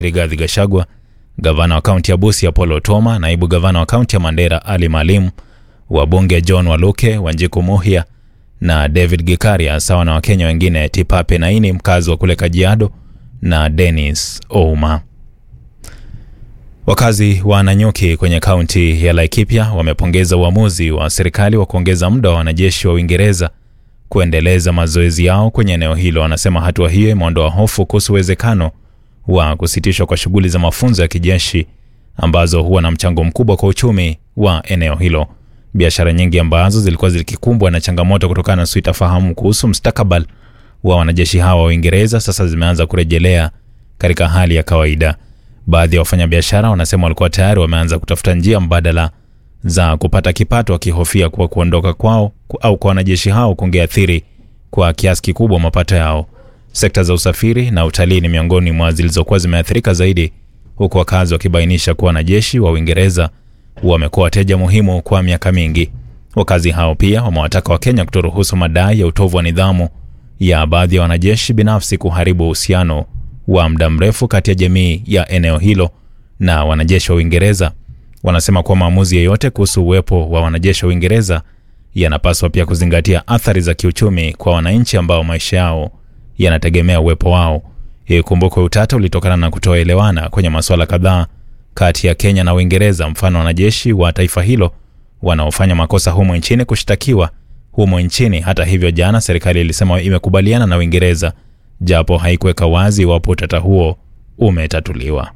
Rigathi Gachagua, gavana wa kaunti ya Busia Apollo Otuoma, naibu gavana wa kaunti ya Mandera Ali Maalim, wabunge John Waluke, Wanjiku Muhia na David Gikaria, sawa na Wakenya wengine Tipape Naini, mkazi wa kule Kajiado, na Dennis Ouma. Wakazi wa Nanyuki kwenye kaunti ya Laikipia wamepongeza uamuzi wa serikali wa kuongeza muda wa wanajeshi wa Uingereza kuendeleza mazoezi yao kwenye eneo hilo. Wanasema hatua hiyo imeondoa hofu kuhusu uwezekano wa kusitishwa kwa shughuli za mafunzo ya kijeshi ambazo huwa na mchango mkubwa kwa uchumi wa eneo hilo. Biashara nyingi ambazo zilikuwa zikikumbwa na changamoto kutokana na sitofahamu kuhusu mustakabali wa wanajeshi hawa wa Uingereza sasa zimeanza kurejelea katika hali ya kawaida. Baadhi ya wafanyabiashara wanasema walikuwa tayari wameanza kutafuta njia mbadala za kupata kipato, wakihofia kuwa kuondoka kwao au kwa wanajeshi hao kungeathiri kwa kiasi kikubwa mapato yao. Sekta za usafiri na utalii ni miongoni mwa zilizokuwa zimeathirika zaidi, huku wakazi wakibainisha kuwa wanajeshi wa Uingereza wamekuwa wateja muhimu kwa miaka mingi. Wakazi hao pia wamewataka Wakenya kutoruhusu madai ya utovu wa nidhamu ya baadhi ya wanajeshi binafsi kuharibu uhusiano wa muda mrefu kati ya jamii ya eneo hilo na wanajeshi wa Uingereza. Wanasema kuwa maamuzi yeyote kuhusu uwepo wa wanajeshi wa Uingereza yanapaswa pia kuzingatia athari za kiuchumi kwa wananchi ambao maisha yao yanategemea uwepo wao. Ikumbukwe utata ulitokana na kutoelewana kwenye masuala kadhaa kati ya Kenya na Uingereza, mfano wanajeshi wa taifa hilo wanaofanya makosa humo nchini kushtakiwa humo nchini. Hata hivyo, jana serikali ilisema imekubaliana na Uingereza japo haikuweka wazi iwapo utata huo umetatuliwa.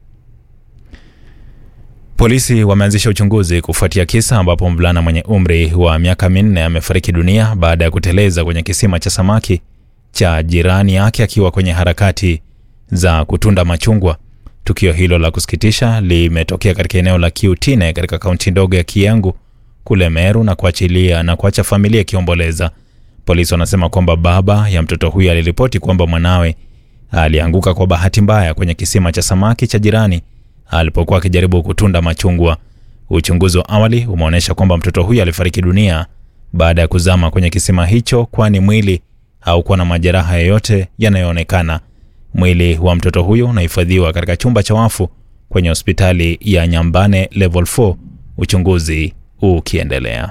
Polisi wameanzisha uchunguzi kufuatia kisa ambapo mvulana mwenye umri wa miaka minne amefariki dunia baada ya kuteleza kwenye kisima cha samaki cha jirani yake akiwa kwenye harakati za kutunda machungwa. Tukio hilo la kusikitisha limetokea katika eneo la Kiutine katika kaunti ndogo ya Kiengu kule Meru na kuachilia na kuacha familia ikiomboleza. Polisi wanasema kwamba baba ya mtoto huyo aliripoti kwamba mwanawe alianguka kwa bahati mbaya kwenye kisima cha samaki cha jirani alipokuwa akijaribu kutunda machungwa. Uchunguzi wa awali umeonyesha kwamba mtoto huyo alifariki dunia baada ya kuzama kwenye kisima hicho, kwani mwili haukuwa na majeraha yoyote yanayoonekana. Mwili wa mtoto huyo unahifadhiwa katika chumba cha wafu kwenye hospitali ya Nyambane level 4, uchunguzi ukiendelea.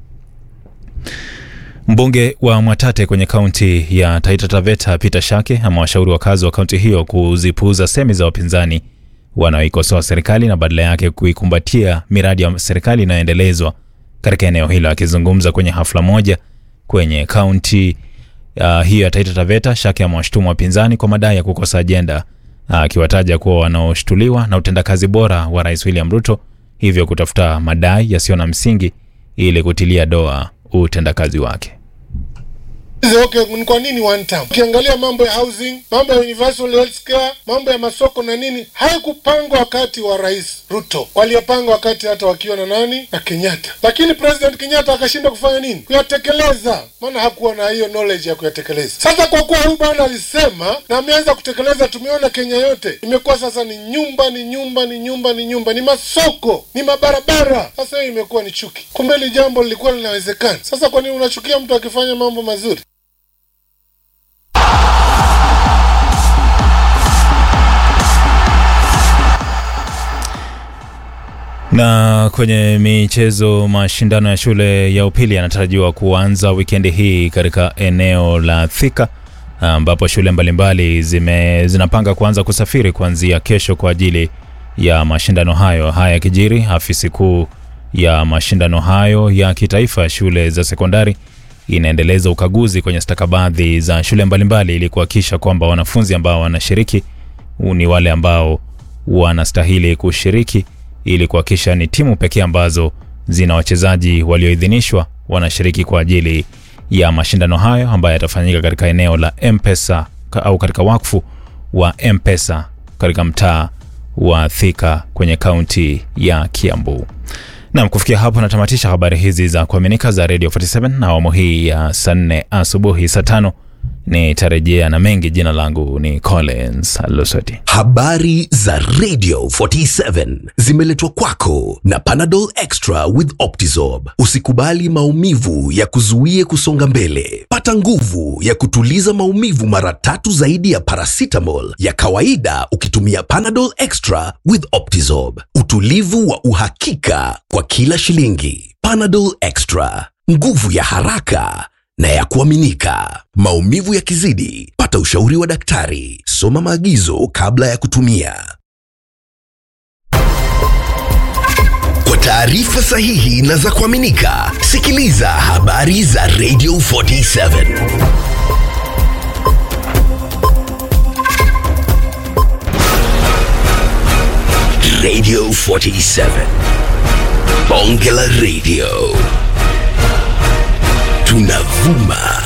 Mbunge wa Mwatate kwenye kaunti ya Taita Taveta Peter Shake amewashauri wakazi wa kaunti hiyo kuzipuuza semi za wapinzani wanaoikosoa serikali na badala yake kuikumbatia miradi ya serikali inayoendelezwa katika eneo hilo. Akizungumza kwenye hafla moja kwenye kaunti uh, hiyo ya Taita Taveta, Shake amewashutumu wapinzani kwa madai ya kukosa ajenda, akiwataja uh, kuwa wanaoshtuliwa na utendakazi bora wa Rais William Ruto, hivyo kutafuta madai yasiyo na msingi ili kutilia doa utendakazi wake. Okay, ni kwa nini one time? Ukiangalia mambo ya housing, mambo ya universal health care, mambo ya masoko na nini, haikupangwa wakati wa Rais Ruto, waliyopanga wakati hata wakiwa na nani na Kenyatta, lakini President Kenyatta akashindwa kufanya nini? Kuyatekeleza, maana hakuwa na hiyo knowledge ya kuyatekeleza. Sasa kwa kuwa huyu bwana alisema na ameanza kutekeleza, tumeona Kenya yote imekuwa sasa ni nyumba ni nyumba ni nyumba ni nyumba ni masoko ni mabarabara. Sasa hiyo imekuwa ni chuki, kumbe hili jambo lilikuwa linawezekana. Sasa kwa nini unachukia mtu akifanya mambo mazuri? Na kwenye michezo, mashindano ya shule ya upili yanatarajiwa kuanza wikendi hii katika eneo la Thika ambapo shule mbalimbali zime, zinapanga kuanza kusafiri kuanzia kesho kwa ajili ya mashindano hayo. Haya yakijiri, afisi kuu ya mashindano hayo ya kitaifa ya shule za sekondari inaendeleza ukaguzi kwenye stakabadhi za shule mbalimbali ili kuhakikisha kwamba wanafunzi ambao wanashiriki ni wale ambao wanastahili kushiriki ili kuhakikisha ni timu pekee ambazo zina wachezaji walioidhinishwa wanashiriki kwa ajili ya mashindano hayo ambayo yatafanyika katika eneo la Mpesa au katika wakfu wa Mpesa katika mtaa wa Thika kwenye kaunti ya Kiambu. Nam, kufikia hapo natamatisha habari hizi za kuaminika za Radio 47 na awamu hii ya saa nne asubuhi. Saa tano nitarejea na mengi. Jina langu ni Collins Losoti. Habari za Radio 47 zimeletwa kwako na Panadol Extra with Optizorb. Usikubali maumivu ya kuzuie kusonga mbele. Pata nguvu ya kutuliza maumivu mara tatu zaidi ya paracetamol ya kawaida ukitumia Panadol Extra with Optizorb. Utulivu wa uhakika kwa kila shilingi. Panadol Extra, nguvu ya haraka na ya kuaminika. Maumivu yakizidi, pata ushauri wa daktari. Soma maagizo kabla ya kutumia. Kwa taarifa sahihi na za kuaminika, sikiliza habari za Radio 47. Radio 47. Bonge la Radio. Tunavuma